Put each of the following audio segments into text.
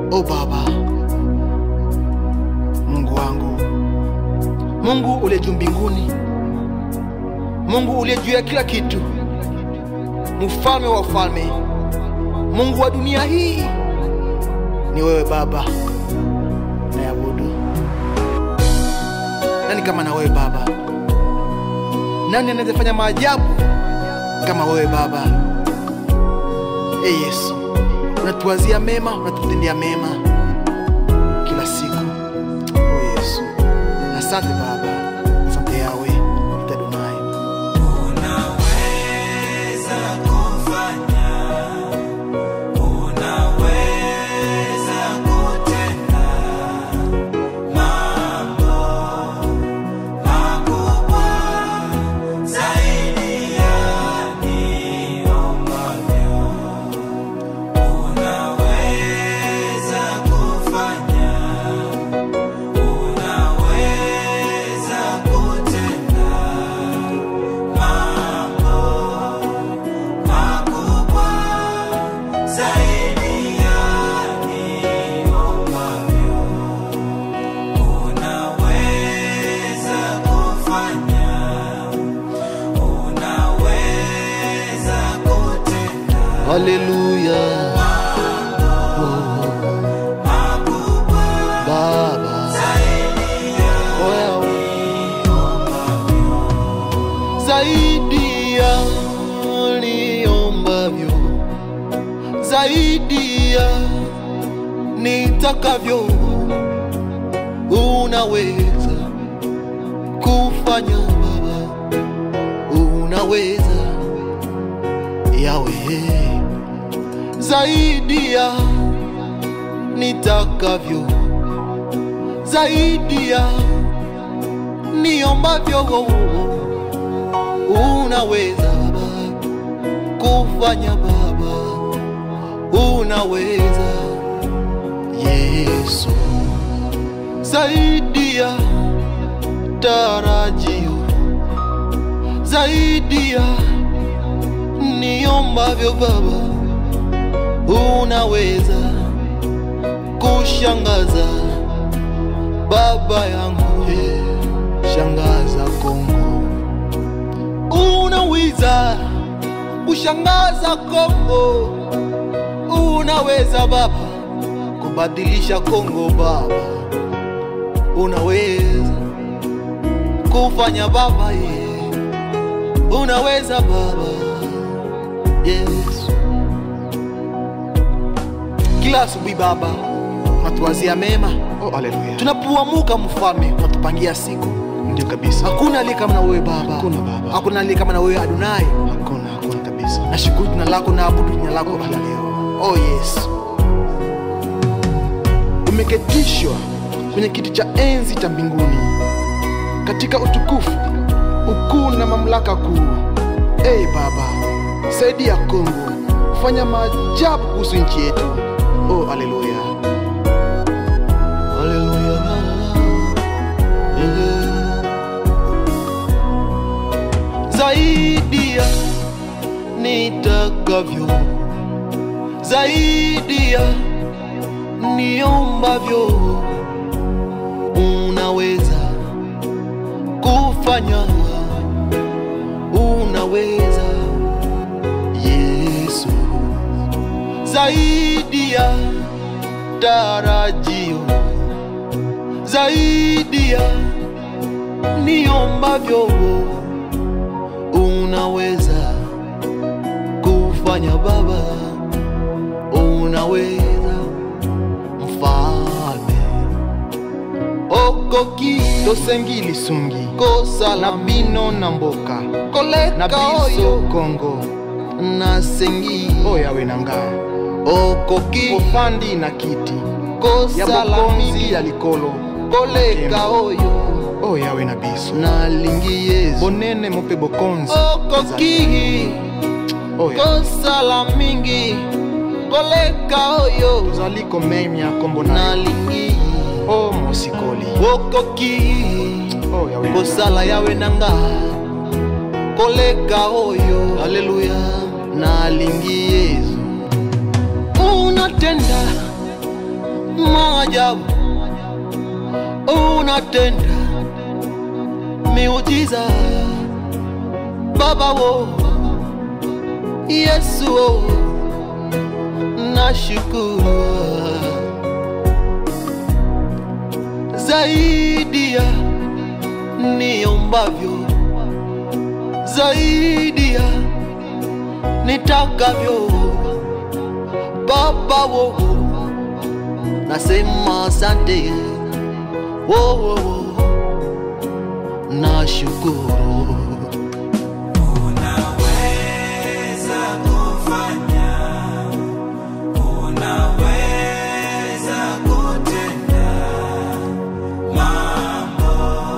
O Baba, Mungu wangu, Mungu uliye juu mbinguni, Mungu uliye juu ya kila kitu, mfalme wa wafalme, Mungu wa dunia hii, ni wewe Baba nayabudu. Nani kama na wewe Baba? Nani anaweza fanya maajabu kama wewe Baba? E Yesu, unatuwazia mema, unatutendea mema kila siku. O Yesu, asante Baba, asante Yawe Adonai. Unaweza kufanya, unaweza kutenda mambo makubwa zaidi ya niombavyo. Unaweza kufanya, unaweza kutenda mambo makubwa zaidi ya niombavyo. Unaweza kufanya, unaweza kutenda Haleluya makubwa Baba, wewe zaidi ya niombavyo, zaidi ya nitakavyo, unaweza kufanya Baba, unaweza Yawe, zaidi ya nitakavyo, zaidi ya niombavyo, unaweza Baba kufanya Baba, unaweza Yesu, zaidi ya tarajio, zaidi ya niombavyo Baba, unaweza kushangaza Baba yangu, eh, shangaza Kongo, unaweza kushangaza Kongo, unaweza Baba kubadilisha Kongo Baba, unaweza kufanya Baba, ye, unaweza Baba, Yesu. Kila asubuhi Baba unatuwazia mema, Oh, haleluya. tunapoamuka Mfalme unatupangia siku. Ndio kabisa. Hakuna aliye kama na wewe Baba, Hakuna Baba. hakuna aliye kama na wewe Adonai. Hakuna, hakuna kabisa. Nashukuru jina lako na abudu jina lako hata leo. Oh Yesu, umeketishwa kwenye kiti cha enzi cha mbinguni katika utukufu, ukuu na mamlaka kuu. Ee Baba, saidia Kongo, fanya maajabu kuhusu nchi yetu. Oh, haleluya, haleluya. Yeah. Zaidi ya nitakavyo, zaidi ya niombavyo, unaweza kufanya, unaweza Yesu, zaidi ya tarajio, zaidi ya niombavyo, unaweza kufanya Baba, unaweza mfalme okoki tosengili sungi kosa na bino na mboka koleka na biso kongo na sengi oyawe na ngai okoki ofandi na kiti kosa ya bokonzi ya likolo koleka oyo oyawe na biso nalingi yesu bonene mope bokonzi okoki oyo kosala mingi koleka oyo tozali komemya kombo nalingi o mosikoli okoki kosala yawe na nga koleka oyo haleluya nalingi yesu unatenda maajabu unatenda miujiza baba wo yesu wo nashukuru zaidi ya niombavyo zaidi ya nitakavyo baba wo nasema asante wo wo wo nashukuru Unaweza kufanya, unaweza kutenda mambo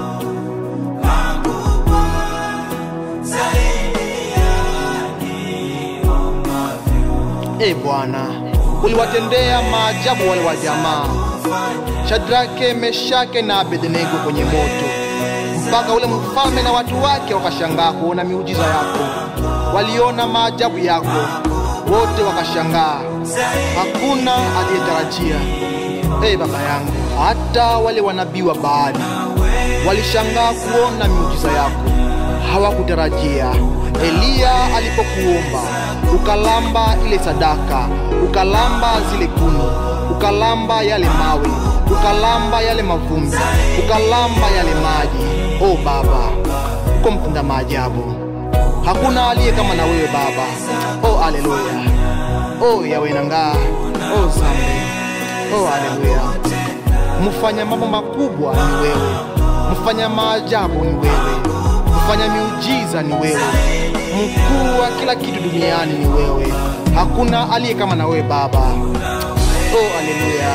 makubwa zaidi ya niombavyo. e bwana uliwatendea maajabu wale wa jamaa shadrake meshake na abednego kwenye moto mpaka ule mfalme na watu wake wakashangaa kuona miujiza yako waliona maajabu yako wote wakashangaa hakuna aliyetarajia e baba yangu hata wale wanabii wa baali walishangaa kuona miujiza yako hawakutarajia eliya alipokuomba ukalamba ile sadaka ukalamba zile kuni ukalamba yale mawe ukalamba yale mavumbi ukalamba yale maji o baba uko mtenda maajabu hakuna aliye kama na wewe baba o aleluya o yawenangaa o zambe o aleluya mfanya mambo makubwa ni wewe mfanya maajabu ni wewe mfanya miujiza ni wewe mkuu wa kila kitu duniani ni wewe hakuna aliye kama na wewe baba oh aleluya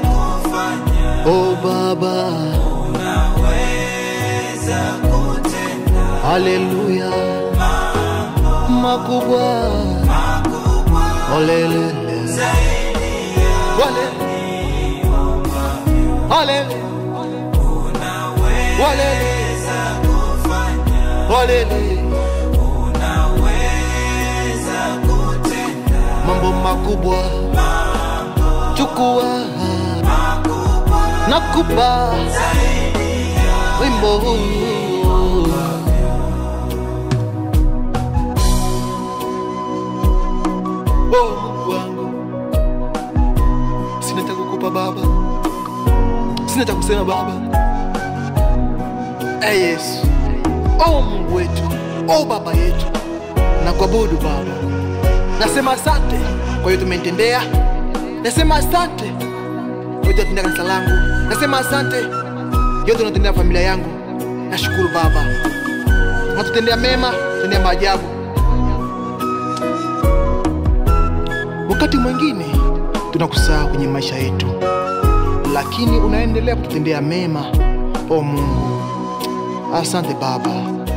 oh baba haleluya makubwa olelele wale Walele. Walele. Walele. mambo makubwa chukua nakupa wimbo huu oh mungu wangu sina cha kukupa baba sina cha kusema baba e yesu o mungu wetu o baba yetu na kuabudu baba nasema asante kwa hiyo tumenitendea nasema asante kwa hiyo tunatendea kanisa langu nasema asante yote unatendea familia yangu nashukuru baba natutendea mema tendea maajabu wakati mwingine tunakusahau kwenye maisha yetu lakini unaendelea kututendea mema o mungu asante baba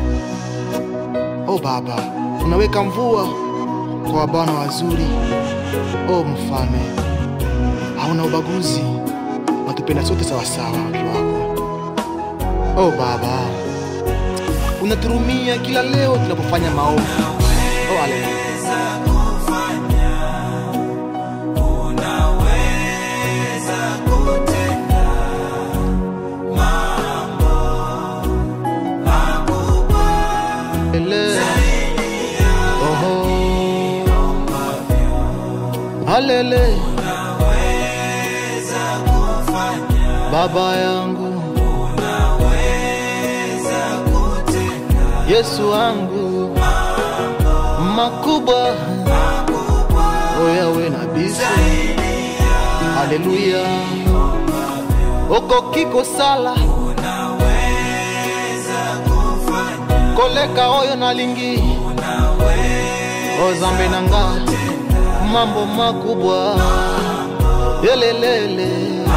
o baba unaweka mvua kwa wabwana wazuri o mfalme hauna ubaguzi unatupenda sote sawasawa watu wako o baba unaturumia kila leo tunapofanya maovu o haleluya Ele. Oho. Halele. Baba yangu Yesu wangu makubwa oyawe na biso haleluya okokiko sala koleka oyo nalingi ozambe na nga mambo makubwa yelelele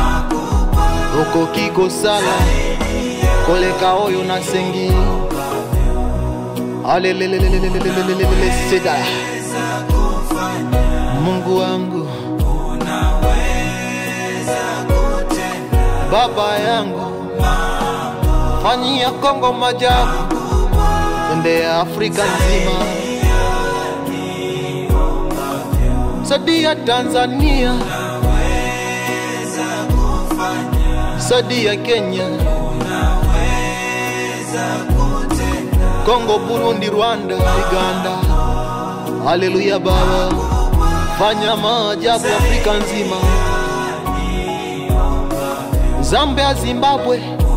okoki kosala koleka oyo nasengi alelelelelelelelelelele seda mungu wangu baba yangu fanyia kongo majabu tendea afrika nzima sadia tanzania saidia Kenya, unaweza kutenda Kongo, Burundi, Rwanda, Uganda. Haleluya Baba, fanya maajabu Afrika nzima, Zambia, Zimbabwe,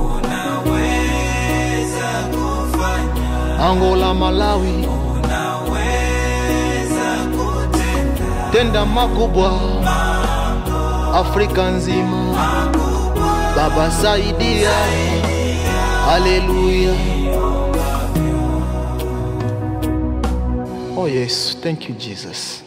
unaweza kufanya Angola, Malawi, unaweza kutenda tenda makubwa Afrika nzima. Baba saidia, haleluya. Oh yes, thank you Jesus.